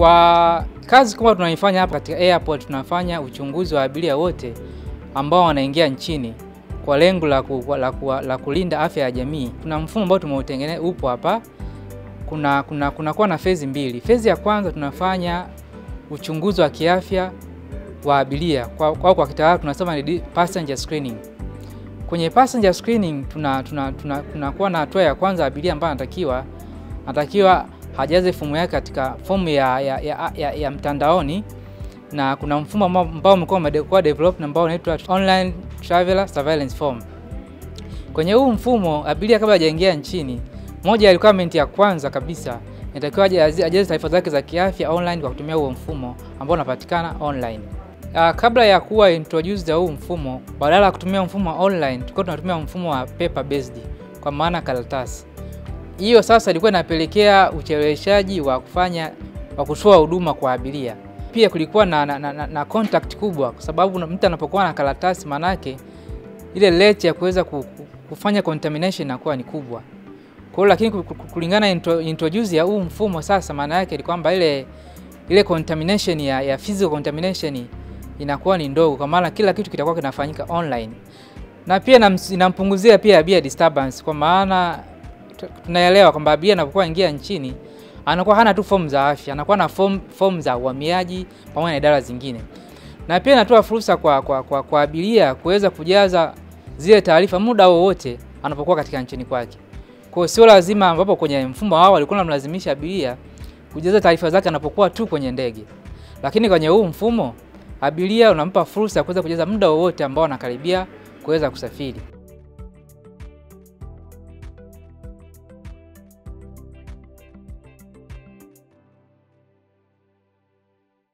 Kwa kazi kubwa tunaifanya hapa katika airport, tunafanya uchunguzi wa abiria wote ambao wanaingia nchini kwa lengo la, ku, la, ku, la kulinda afya ya jamii. Kuna mfumo ambao tumeutengeneza upo hapa. Kuna kuna kunakuwa na fezi mbili. Fezi ya kwanza tunafanya uchunguzi wa kiafya wa abiria kwa, kwa, kwa kitaalamu tunasema ni passenger screening. Kwenye passenger screening tuna tunakuwa tuna, tuna na hatua ya kwanza abiria ambaye anatakiwa anatakiwa hajaze fomu yake katika fomu ya, ya, ya, ya, ya mtandaoni na kuna mfumo ambao umekuwa umekuwa develop ambao unaitwa online traveler surveillance form. Kwenye huu mfumo abiria kabla hajaingia nchini, moja ya requirement ya kwanza kabisa inatakiwa ajaze taarifa zake za kiafya online kwa kutumia huo mfumo ambao unapatikana online. Uh, kabla ya kuwa introduced ya huu mfumo, badala ya kutumia mfumo online, tulikuwa tunatumia mfumo wa paper based, kwa maana karatasi. Hiyo sasa ilikuwa inapelekea ucheleweshaji wa kufanya wa kutoa huduma kwa abiria. Pia kulikuwa na, na, na, na contact kubwa, kwa sababu mtu anapokuwa na karatasi, manake ile rate ya kuweza kufanya contamination inakuwa ni kubwa. Kwa hiyo lakini kulingana intro, introduce ya huu mfumo sasa, maana yake ni kwamba ile ile contamination ya, ya physical contamination inakuwa ni ndogo, kwa maana kila kitu kitakuwa kinafanyika online, na pia inampunguzia pia abiria disturbance, kwa maana tunaelewa kwamba abiria anapokuwa ingia nchini anakuwa hana tu fomu za afya, anakuwa na fomu fomu za uhamiaji pamoja na idara zingine, na pia inatoa fursa kwa, kwa, kwa, kwa abiria kuweza kujaza zile taarifa muda wowote anapokuwa katika nchini kwake. Kwa hiyo sio lazima, ambapo kwenye mfumo wao walikuwa wanamlazimisha abiria kujaza taarifa zake anapokuwa tu kwenye ndege, lakini kwenye huu mfumo abiria unampa fursa ya kuweza kujaza muda wowote ambao anakaribia kuweza kusafiri.